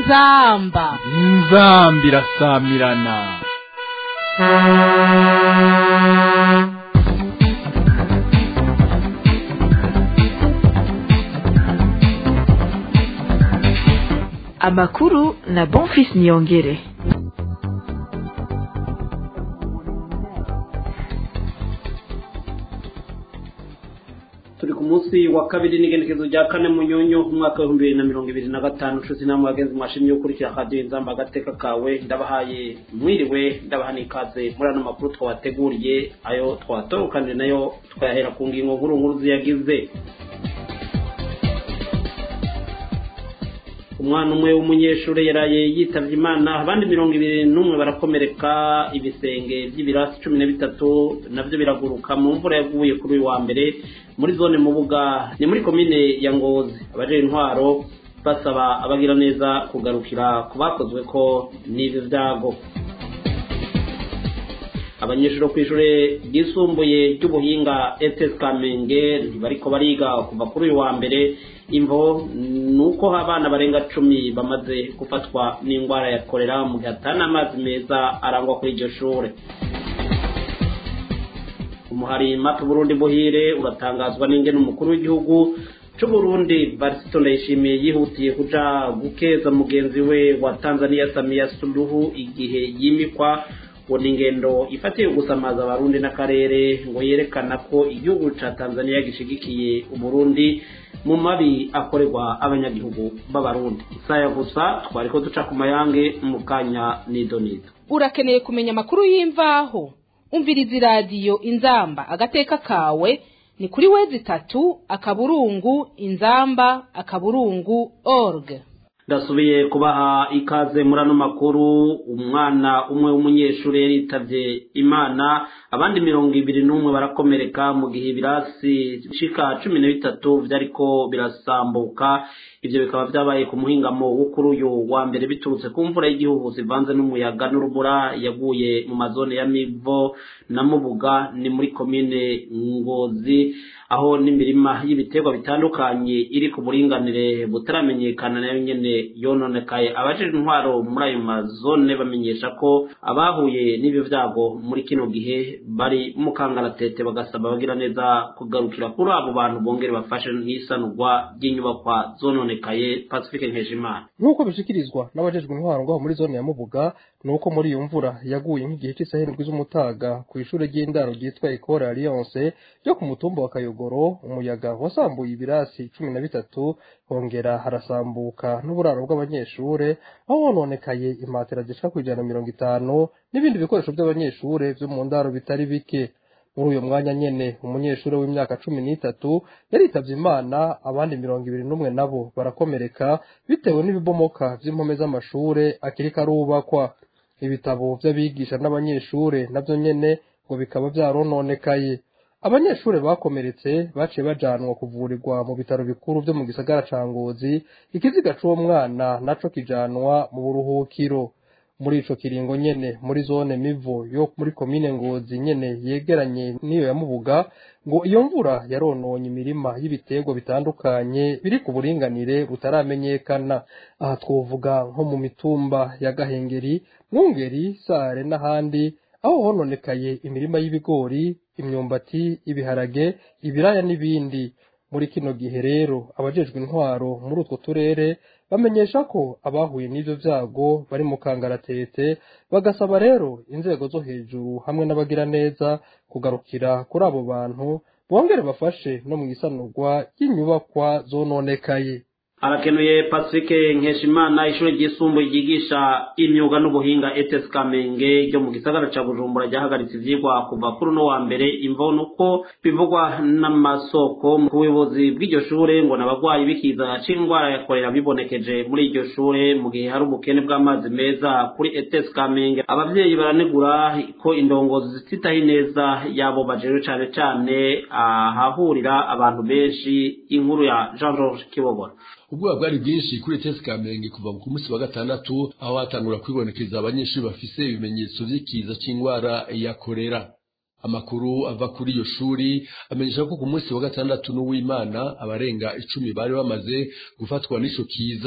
inzamba inzamba irasamirana amakuru na bonfis niyongere turi ku munsi wa kabiri n'igenekezo rya kane mu nyonyo umwaka w'ibihumbi bibiri na mirongo ibiri na gatanu nshuti namwe bagenzi mwashimye gukurikira radiyo inzamba agateka kawe ndabahaye mwiriwe ndabaha n'ikaze muri ano makuru twabateguriye ayo twatorokanije nayo twayahera ku ngingo nkuru nkuru ziyagize umwana umwe w'umunyeshuri yaraye yitabye imana abandi mirongo ibiri n'umwe barakomereka ibisenge by'ibirasi cumi na bitatu nabyo biraguruka mu mvura yaguye kuri uyu wa mbere muri zone mubuga ni muri komine ya ngozi abajejwe intwaro basaba abagira neza kugarukira ku bakozwe ko n'ibi byago abanyeshuri bo ku ishuri ryisumbuye ry'ubuhinga ets kamenge ntibariko bariga kuva kuri uyu wa mbere imvo ni uko abana barenga cumi bamaze gufatwa n'indwara ya korera mu gihe atari amazi meza arangwa kuri iryo shuri umuhari matu burundi buhire uratangazwa n'ingene umukuru w'igihugu c'uburundi barisito ndayishimiye yihutiye kuja gukeza mugenzi we wa tanzania samiya suluhu igihe yimikwa ngo ni ingendo ifatiye gusamaza abarundi n'akarere ngo yerekana ko igihugu ca tanzania gishigikiye uburundi mu mabi akorerwa abanyagihugu b'abarundi isaya gusa twariko duca ku mayange mu kanya nidonido urakeneye kumenya amakuru y'imvaho umviriza iradiyo inzamba agateka kawe ni kuri wezi itatu akaburungu inzamba akaburungu org ndasubiye kubaha ikaze muri ano makuru umwana umwe w'umunyeshuri yaritavye imana abandi mirongo ibiri n'umwe barakomereka mu gihe ibirasi shika cumi na bitatu vyariko birasambuka ivyo bikaba vyabaye ku muhingamo wo kuri uyu wa mbere biturutse ku mvura y'igihugu zivanze n'umuyaga n'urubura yaguye mu mazone ya mivo na mubuga ni muri komine ngozi aho n'imirima y'ibiterwa bitandukanye iri ku buringanire butaramenyekana nayo nyene yononekaye abajejwe intwaro muri ayo mazone bamenyesha ko abahuye n'ibyo vyago muri kino gihe bari mu kangaratete bagasaba abagira neza kugarukira kuri abo bantu bongere bafashe n'isanurwa ry'inyubakwa zononekaye pacifique nkeshimana nk'uko bishikirizwa n'abajejwe intwaro ngaho muri zone ya mubuga ni uko muri iyo mvura yaguye nk'igihe cy'isaha indwi z'umutaga ku ishuri ry'indaro ryitwa ecole alliance ryo ku mutumba wa kayogoro umuyaga wasambuye ibirasi cumi na bitatu hongera harasambuka n'uburaro bw'abanyeshure aho hononekaye imatera zishika ku ijana na mirongo itanu n'ibindi bikoresho by'abanyeshure vyo mu ndaro bitari bike muri uyo mwanya nyene umunyeshuri w'imyaka cumi n'itatu yaritavye imana abandi mirongo ibiri n'umwe nabo barakomereka bitewe n'ibibomoka vy'impome z'amashure akiriko arubakwa ibitabo vy'abigisha n'abanyeshure navyo nyene ngo bikaba vyarononekaye abanyeshure bakomeretse baciye bajanwa kuvurirwa mu bitaro bikuru vyo mu gisagara ca ngozi ikiziga c'uwo mwana naco kijanwa mu buruhukiro muri ico kiringo nyene muri zone mivo yo muri komine ngozi nyene yegeranye n'iyo ya mubuga ngo iyo mvura yarononye imirima y'ibiterwa bitandukanye biri ku buringanire butaramenyekana aha twovuga nko mu mitumba ya gahengeri mwungeri sare n'ahandi aho hononekaye imirima y'ibigori imyumbati ibiharage ibiraya n'ibindi muri kino gihe rero abajejwe intwaro muri utwo turere bamenyesha ko abahuye n'ivyo vyago bari mu kangaratete bagasaba rero inzego zo hejuru hamwe n'abagira neza kugarukira kuri abo bantu bongere bafashe no mu isanurwa ry'inyubakwa zononekaye arakenuye pacifique nkeshimana ishuri ryisumbuye ryigisha imyuga n'ubuhinga ets kamenge ryo mu gisagara ca bujumbura ryahagaritse ivyigwa kuva kuri uno wa mbere imvo nuko bivugwa n'amasoko ku buyobozi bw'iryo shure ngo n'abagwayi b'ikiza c'indwara ya korera bibonekeje muri iryo shure mu gihe hari ubukene bw'amazi meza kuri ets kamenge abavyeyi baranegura ko indongozi zititaho ineza yabo bajejwe cane cane ahahurira abantu benshi inkuru ya jean george kibogora ubwoba bwari bwinshi kuri tesi kamenge kuva ku munsi wa gatandatu aho hatangura kwibonekeza abanyeshuri bafise ibimenyetso vy'ikiza c'indwara ya korera amakuru ava kuri iyo shuri amenyesha ko ku munsi wa gatandatu n'uw'imana abarenga icumi bari bamaze gufatwa n'ico kiza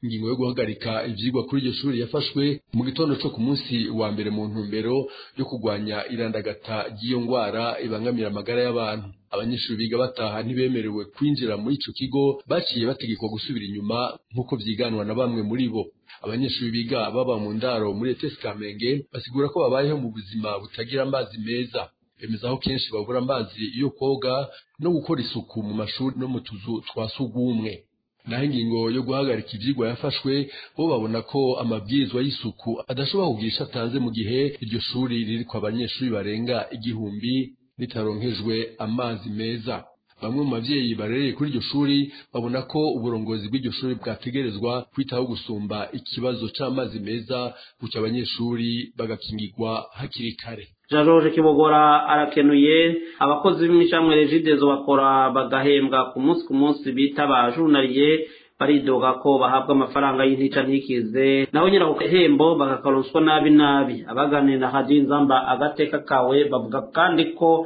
ingingo yo guhagarika ivyigwa kuri iryo shuri yafashwe mu gitondo co ku munsi wa mbere mu ntumbero yo kurwanya irandagata ry'iyo ngwara ibangamira amagara y'abantu abanyeshuri biga bataha ntibemerewe kwinjira muri ico kigo baciye bategekwa gusubira inyuma nk'uko vyiganwa na bamwe muri bo abanyeshuri biga baba mu ndaro muri ETS Kamenge basigura ko babayeho mu buzima butagira amazi meza bemeza aho kenshi babura amazi yo koga no gukora isuku mu mashuri no mu tuzu twa sugumwe naho ingingo yo guhagarika ivyigwa yafashwe bo babona ko amabwirizwa y'isuku adashobora kugirisha atanze mu gihe iryo shuri ririko abanyeshuri barenga igihumbi ritaronkejwe amazi meza bamwe mu bavyeyi barereye kuri iryo shuri babona ko uburongozi bw'iryo shuri bwategerezwa kwitaho gusumba ikibazo c'amazi meza gutyo abanyeshuri bagakingirwa hakiri kare jean george kibogora arakenuye abakozi b'imicamwe regidezo bakora bagahembwa ku munsi ku munsi bita abajunariye baridoga ko bahabwa amafaranga y'intica ntikize naho nyine ako gahembo bakakaronswa nabi nabi abaganira na hadi nzamba agateka kawe bavuga kandi ko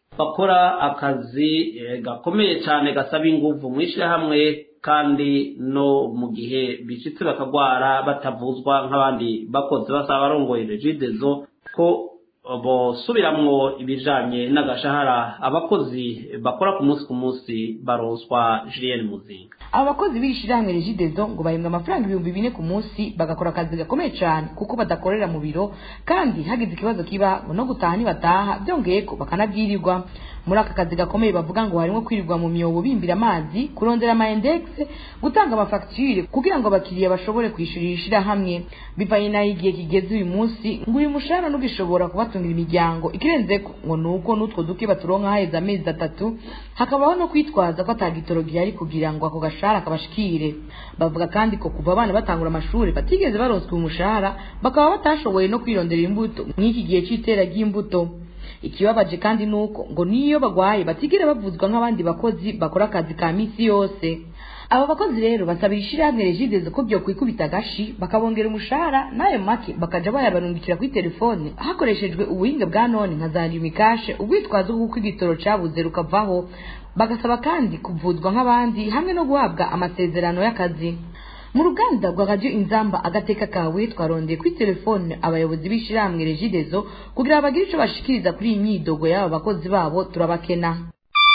bakora akazi gakomeye cyane gasaba ingufu mu ishyirahamwe kandi no mu gihe bicitse bakagwara batavuzwa nk'abandi bakozi basaba abarongoye regidezo ko bosubiramwo ibijanye n'agashahara abakozi bakora ku munsi ku munsi baronswa Julien Muzinga abo bakozi b'ishirahamwe regidezo ngo bahembwa amafaranga ibihumbi bine ku munsi bagakora akazi gakomeye cyane kuko badakorera mu biro kandi hagize ikibazo kiba no gutaha ntibataha byongeye ko bakanabwirirwa muri aka kazi gakomeye bavuga ngo harimo kwirirwa mu myobo bimbira amazi kurondera ama index gutanga amafagitire kugira ngo abakiriya bashobore kwishyurira ishirahamwe bivanye n'aho igihe kigeze uyu munsi ngo uyu mushahara ntugishobora kubatungira imiryango ikirenze ko ngo ni uko n'utwo duke baturonka haheze amezi atatu hakabaho no kwitwaza ko atagitoro gihari kugira ngo ako gashahara kabashikire bavuga kandi ko kuva abana batangura amashuri batigeze baronswa uyu mushahara bakaba batashoboye no kwirondera imbuto mw'iki gihe c'itera ry'imbuto ikibabaje kandi nuko ngo niyo bagwaye batigere bavuzwa nk'abandi bakozi bakora akazi ka misi yose aba bakozi rero basabira ishirahamwe regidezo ko byo kwikubita agashi bakabongera umushahara n'ayo make bakaja bayabarungikira kuri telefone hakoreshejwe ubuhinga bwa none nka za limikashe ubwitwazo bw'uko igitoro cabuze rukavaho bagasaba kandi kuvuzwa nk'abandi hamwe no guhabwa amasezerano y'akazi mu ruganda rwa radio inzamba agateka kawe twarondeye kuri telefone abayobozi b'ishirahamwe regidezo kugira bagire ico bashikiriza kuri iyi myidogo y'aba bakozi babo turabakena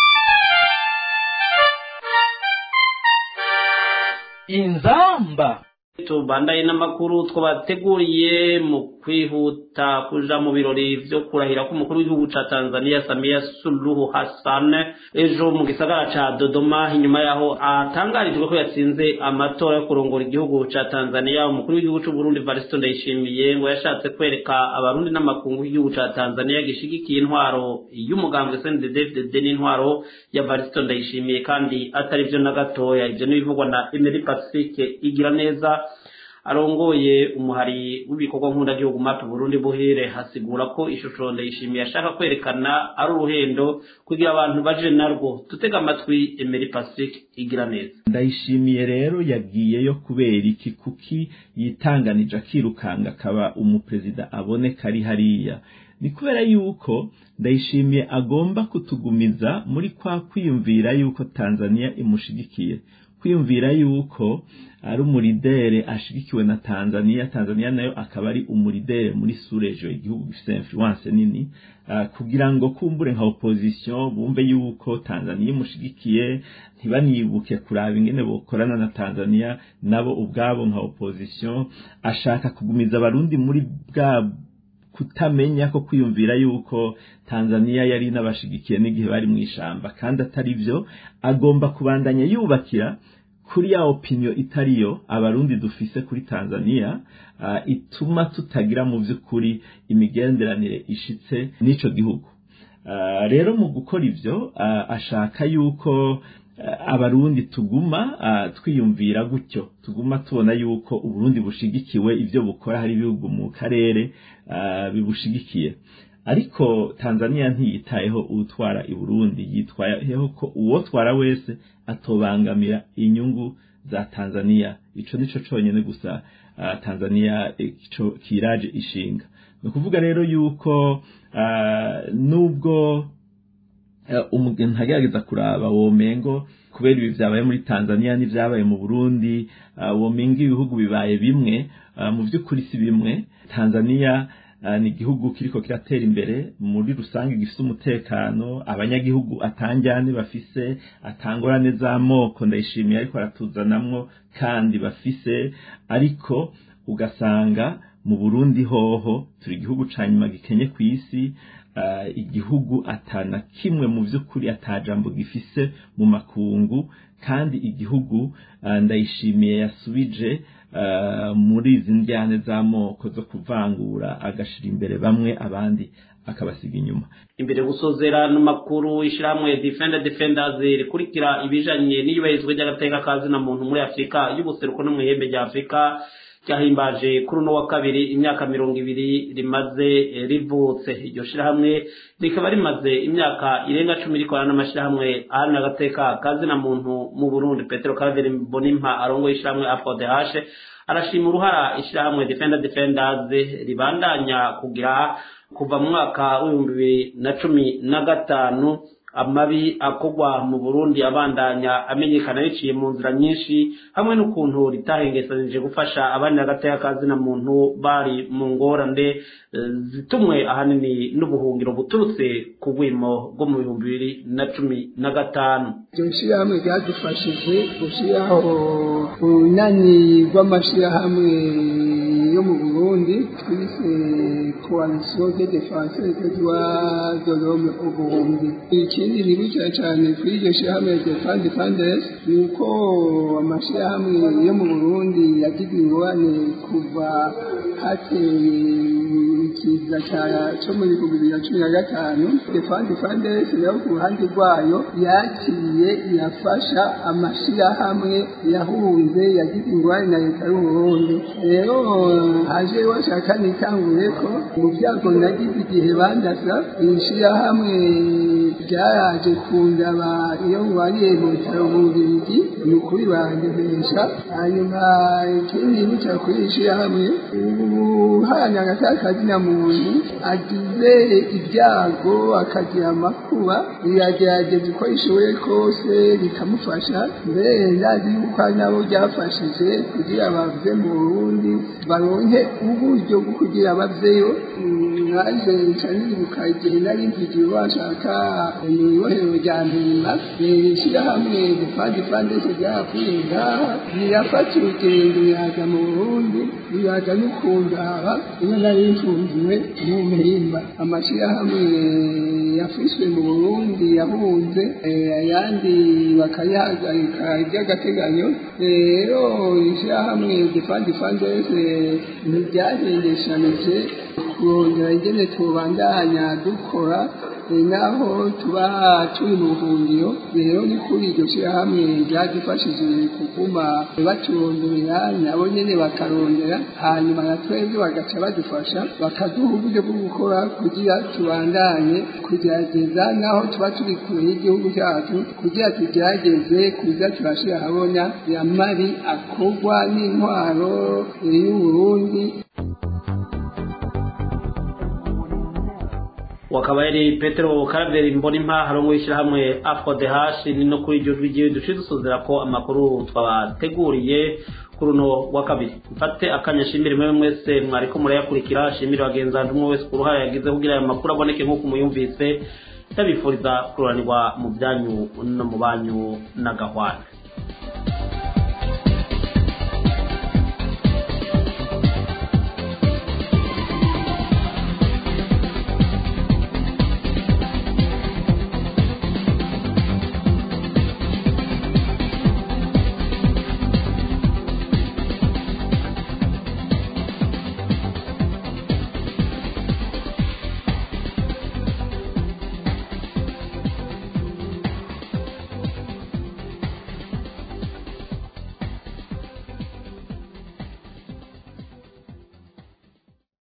inzamba tubandaye n'amakuru twabateguriye mu kwihuta kuja mu birori vyo kurahira k'umukuru w'igihugu ca Tanzania Samia Suluhu Hassan ejo mu gisagara ca Dodoma inyuma yaho atangarijwe ko yatsinze amatora yo kurongora igihugu ca Tanzania umukuru w'igihugu c'u Burundi Varisito Ndayishimiye ngo yashatse kwereka abarundi n'amakungu y'igihugu ca Tanzania gishigikiye intwaro y'umugambwe CNDD-FDD n'intwaro ya Varisito Ndayishimiye kandi atari vyo na gatoya ivyo n'ibivugwa na Emery Pacifique igira neza arongoye umuhari w'ibikorwa nk'undagihugu map Burundi buhere hasigura ko ishusho ndayishimiye ashaka kwerekana ari uruhendo kugira abantu baje narwo tutega amatwi Emery Pacifique igira neza ndayishimiye rero yagiyeyo kubera iki kuki yitanganije akirukanga akaba umuperezida aboneka ari hariya ni kubera yuko ndayishimiye agomba kutugumiza muri kwa kwiyumvira yuko Tanzania imushigikiye kwiyumvira yuko ari umuridere ashigikiwe na Tanzania Tanzania nayo akaba ari umuridere muri surejo igihugu gifite influence nini uh, kugira ngo kumbure nka opposition bumve yuko Tanzania imushigikiye ntibanibuke kuraba ingene bokorana na Tanzania nabo ubwabo nka opposition ashaka kugumiza abarundi muri bwa kutamenya ko kwiyumvira yuko Tanzania yari n'abashigikiye n'igihe bari mu ishamba kandi atari byo agomba kubandanya yubakira kuri ya opinion itariyo abarundi dufise kuri Tanzania uh, ituma tutagira mu by'ukuri imigenderanire ishitse n'ico gihugu uh, rero mu gukora ivyo uh, ashaka yuko abarundi tuguma twiyumvira gutyo tuguma tubona yuko uburundi bushigikiwe ibyo bukora hari ibihugu mu karere bibushigikiye ariko tanzania ntiyitayeho utwara i burundi yitwayeho ko uwotwara wese atobangamira inyungu za tanzania ico nico conyene gusa tanzania ico kiraje ishinga ni ukuvuga rero yuko nubwo umuntu agerageza kuraba womengo kubera ibi byabaye muri tanzania n'ibyabaye mu burundi womenga ibihugu bibaye bimwe mu by'ukuri si bimwe tanzania ni igihugu kiriko kiratera imbere muri rusange gifite umutekano abanyagihugu atanjyane bafise atangorane z'amoko ndayishimiye ariko aratuzanamwo kandi bafise ariko ugasanga mu burundi hoho turi igihugu ca nyuma gikenye ku isi igihugu atana kimwe mu by'ukuri atajambo gifise mu makungu kandi igihugu ndayishimiye yasubije muri izi njyane z'amoko zo kuvangura agashira imbere bamwe abandi akabasiga inyuma imbere gusozera n'amakuru ishyirahamwe defender defenders rikurikira ibijanye n'iyubahirizwa ry'agateka ka zina muntu muri afurika y'ubuseruko no mu ihembe rya afurika ryahimbaje kuri uno wa kabiri imyaka mirongo ibiri rimaze rivutse iryo shirahamwe rikaba rimaze imyaka irenga cumi rikorana n'amashirahamwe aharanira agateka kazina muntu mu burundi petero karaveri bonimpa arongoye ishirahamwe afodehashe arashima uruhara ishirahamwe defender defenders ribandanya kugira kuva mu mwaka w'ibihumbi bibiri na cumi na gatanu amabi akorwa mu burundi abandanya amenyekana biciye mu nzira nyinshi hamwe n'ukuntu ritahengesanije gufasha abandi agateka kazina muntu bari mu ngorane zitumwe ahanini n'ubuhungiro buturutse ku rwimo rwo mu bihumbi bibiri na cumi na gatanu iryo shyirahamwe ryadufashije gushyiraho urunani rw'amashyirahamwe yo mu burundi twise coalition de défense des droits de l'homme au burundi ikindi nibukira cyane kuri iryo shyirahamwe defend defenders ni uko amashyirahamwe yo mu burundi yagize ingorane kuva hateye ikiza cyo muri bihumbi bibiri na cumi na gatanu defend defenders nayo ku ruhande rwayo yakiriye irafasha amashyirahamwe yahunze yagize ingorane na leta y'uburundi rero haje washaka nitangure ko mu byago nagize igihe bandasa iri shyirahamwe ryaraje kundaba iyo mubariye mu bitaro mu bubirigi ni ukuri barandemesha hanyuma ikindi nica kuri iri shyirahamwe ubuhanya agatakazi na muntu agize ibyago akagira amakuba riragerageza uko rishoboye kose rikamufasha mbere ndazi yuko ari nabo ryafashije kugira bave mu burundi baronke uburyo bwo kugira baveyo naje nca nibuka igihe nari mvigiye bashaka mu ibohero rya mpimba ishyirahamwe defandi fandese ryapfuye ngaha rirafata urugendo riraza mu burundi riraza no kundaba iyo nari mfungiwe mu mpimba amashyirahamwe yafishwe mu burundi yahunze ayandi bakayahagarika iby'agateganyo rero ishyirahamwe defandi fandese ntiryahengeshanije kurondera ingene tubandanya dukora naho tuba turi mu buhungiro rero ni kuri iryo shyirahamwe ryadufashije kuguma baturondorera nabo nyene bakarondera hanyuma na twebwe bagaca badufasha bakaduha uburyo bwo gukora kugira tubandanye kugerageza naho tuba turi kure y'igihugu cyacu kugira tugerageze kuza turashira habona yamari akorwa n'intwaro y'uburundi wakaba yari petero karaveri mbonimpa harongo ishyirahamwe afrodehash ni no kuri iryo jwi duce dusuzira ko amakuru twabateguriye kuri uno wa kabiri mfate akanya shimire mwe mwese mwariko murayakurikira shimire bagenzi banjye umwe wese ku ruhare yagize kugira ayo makuru aboneke nk'uko muyumvise ndabifuriza kururanirwa mu byanyu no mu banyu na gahwana